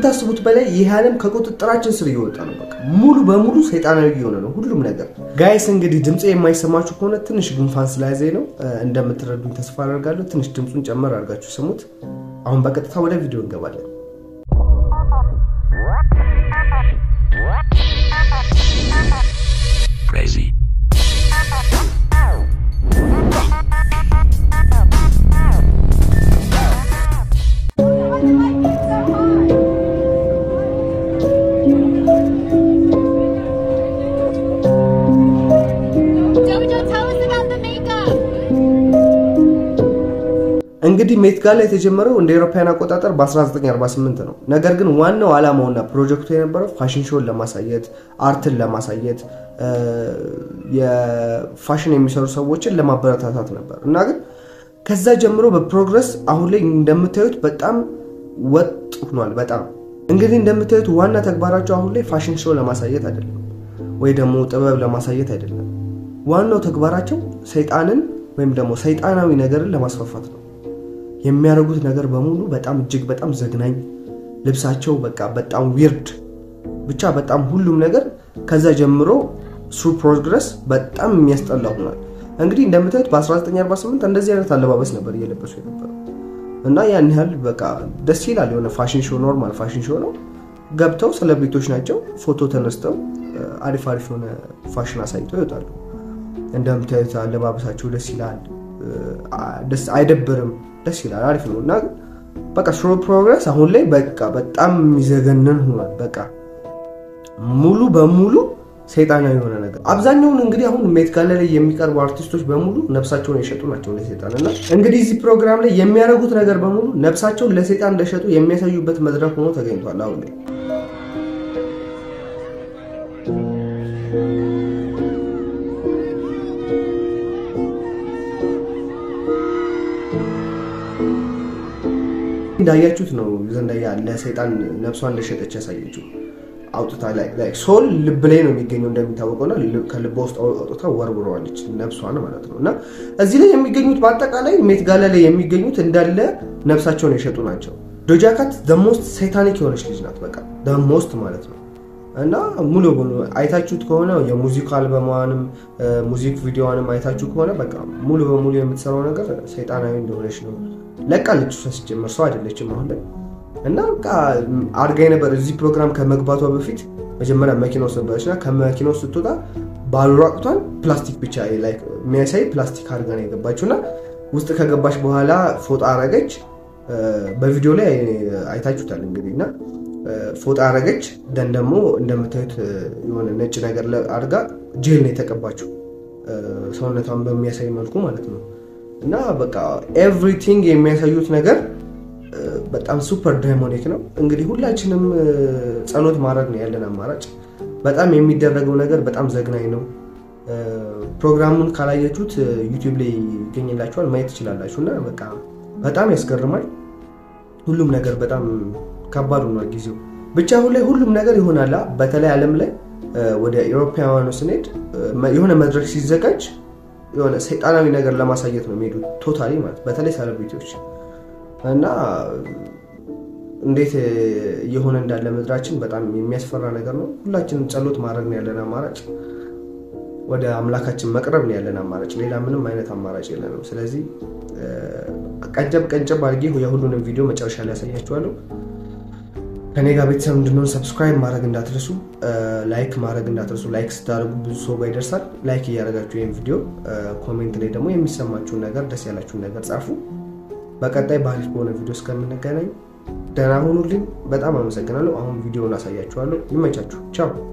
ከምታስቡት በላይ ይህ ዓለም ከቁጥጥራችን ስር እየወጣ ነው። በቃ ሙሉ በሙሉ ሰይጣናዊ እየሆነ ነው ሁሉም ነገር። ጋይስ እንግዲህ ድምፄ የማይሰማችሁ ከሆነ ትንሽ ጉንፋን ስለያዘኝ ነው። እንደምትረዱኝ ተስፋ አደርጋለሁ። ትንሽ ድምፁን ጨመር አድርጋችሁ ስሙት። አሁን በቀጥታ ወደ ቪዲዮ እንገባለን። Crazy. Jojo, tell us about the makeup. እንግዲህ ሜት ጋላ የተጀመረው እንደ አውሮፓውያን አቆጣጠር በ1948 ነው። ነገር ግን ዋናው ዓላማውና ፕሮጀክቱ የነበረው ፋሽን ሾውን ለማሳየት፣ አርትን ለማሳየት፣ የፋሽን የሚሰሩ ሰዎችን ለማበረታታት ነበር እና ግን ከዛ ጀምሮ በፕሮግረስ አሁን ላይ እንደምታዩት በጣም ወጥ ሆኗል። በጣም እንግዲህ እንደምታዩት ዋና ተግባራቸው አሁን ላይ ፋሽን ሾው ለማሳየት አይደለም፣ ወይ ደግሞ ጥበብ ለማሳየት አይደለም። ዋናው ተግባራቸው ሰይጣንን ወይም ደግሞ ሰይጣናዊ ነገርን ለማስፋፋት ነው። የሚያደርጉት ነገር በሙሉ በጣም እጅግ በጣም ዘግናኝ፣ ልብሳቸው በቃ በጣም ዊርድ፣ ብቻ በጣም ሁሉም ነገር ከዛ ጀምሮ ስሩ ፕሮግረስ በጣም የሚያስጠላ ሆኗል። እንግዲህ እንደምታዩት በ1948 እንደዚህ አይነት አለባበስ ነበር እየለበሱ የነበረው እና ያን ያህል በቃ ደስ ይላል። የሆነ ፋሽን ሾው ኖርማል ፋሽን ሾው ነው። ገብተው ሴሌብሪቶች ናቸው። ፎቶ ተነስተው አሪፍ አሪፍ የሆነ ፋሽን አሳይተው ይወጣሉ። እንደምታዩት አለባበሳቸው ደስ ይላል። ደስ አይደብርም፣ ደስ ይላል፣ አሪፍ ነው እና በቃ ስሮ ፕሮግረስ አሁን ላይ በቃ በጣም የሚዘገንን ሆኗል። በቃ ሙሉ በሙሉ ሰይጣናዊ የሆነ ነገር አብዛኛውን እንግዲህ አሁን ሜት ጋላ ላይ የሚቀርቡ አርቲስቶች በሙሉ ነፍሳቸውን የሸጡ ናቸው ለሰይጣን እና እንግዲህ እዚህ ፕሮግራም ላይ የሚያደርጉት ነገር በሙሉ ነፍሳቸውን ለሰይጣን እንደሸጡ የሚያሳዩበት መድረክ ሆኖ ተገኝቷል አሁን ላይ እንዳያችሁት ነው ዘንዳያ ለሰይጣን ነፍሷን እንደሸጠች ያሳየችው አውጥታ ላይ ሶል ልብ ላይ ነው የሚገኘው እንደሚታወቀው እና ከልቧ ውስጥ አውጥታ ወርውረዋለች ነፍሷን ማለት ነው። እና እዚህ ላይ የሚገኙት በአጠቃላይ ሜት ጋላ ላይ የሚገኙት እንዳለ ነፍሳቸውን የሸጡ ናቸው። ዶጃ ካት ደሞስት ሰይታኒክ የሆነች ልጅ ናት። በቃ ደሞስት ማለት ነው። እና ሙሉ በሙሉ አይታችሁት ከሆነ የሙዚክ አልበሟንም ሙዚክ ቪዲዮዋንም አይታችሁ ከሆነ በቃ ሙሉ በሙሉ የምትሰራው ነገር ሰይጣናዊ እንደሆነች ነው። ለቃለች እሷ ሲጀመር ሰው አይደለችም አሁን ላይ እና በቃ አድጋ ነበር። እዚህ ፕሮግራም ከመግባቷ በፊት መጀመሪያ መኪና ውስጥ ነበረች እና ከመኪና ውስጥ ስትወጣ ባሉራቁቷን ፕላስቲክ ብቻ የሚያሳይ ፕላስቲክ አድርጋ ነው የገባችው እና ውስጥ ከገባች በኋላ ፎጣ አረገች። በቪዲዮ ላይ አይታችሁታል እንግዲህ እና ፎጣ አረገች። ደን ደግሞ እንደምታዩት የሆነ ነጭ ነገር አድርጋ ጄል ነው የተቀባችው ሰውነቷን በሚያሳይ መልኩ ማለት ነው እና በቃ ኤቭሪቲንግ የሚያሳዩት ነገር በጣም ሱፐር ዳይሞኒክ ነው። እንግዲህ ሁላችንም ጸሎት ማድረግ ነው ያለን አማራጭ። በጣም የሚደረገው ነገር በጣም ዘግናኝ ነው። ፕሮግራሙን ካላያችሁት ዩቲዩብ ላይ ይገኝላችኋል፣ ማየት ትችላላችሁ። እና በቃ በጣም ያስገርማል። ሁሉም ነገር በጣም ከባድ ሆኗል ጊዜው። ብቻ አሁን ላይ ሁሉም ነገር ይሆናላ። በተለይ ዓለም ላይ ወደ ኤሮፓውያኑ ስንሄድ የሆነ መድረክ ሲዘጋጅ የሆነ ሰይጣናዊ ነገር ለማሳየት ነው የሚሄዱት ቶታሊ ማለት በተለይ ሴሌብሪቲዎች እና እንዴት እየሆነ እንዳለ ምድራችን በጣም የሚያስፈራ ነገር ነው። ሁላችንም ጸሎት ማድረግ ነው ያለን አማራጭ፣ ወደ አምላካችን መቅረብ ነው ያለን አማራጭ። ሌላ ምንም አይነት አማራጭ የለንም። ስለዚህ ቀንጨብ ቀንጨብ አድርጌ የሁሉንም ቪዲዮ መጨረሻ ላይ ያሳያችኋለሁ። ከኔ ጋር ቤተሰብ እንድንሆን ሰብስክራይብ ማድረግ እንዳትረሱ፣ ላይክ ማድረግ እንዳትረሱ። ላይክ ስታደርጉ ብዙ ሰው ጋር ይደርሳል። ላይክ እያደረጋችሁ ይህን ቪዲዮ ኮሜንት ላይ ደግሞ የሚሰማችሁን ነገር ደስ ያላችሁን ነገር ጻፉ። በቀጣይ በአሪፍ በሆነ ቪዲዮ እስከምንገናኝ ደህና ሁኑልኝ። በጣም አመሰግናለሁ። አሁን ቪዲዮውን አሳያችኋለሁ። ይመቻችሁ። ቻው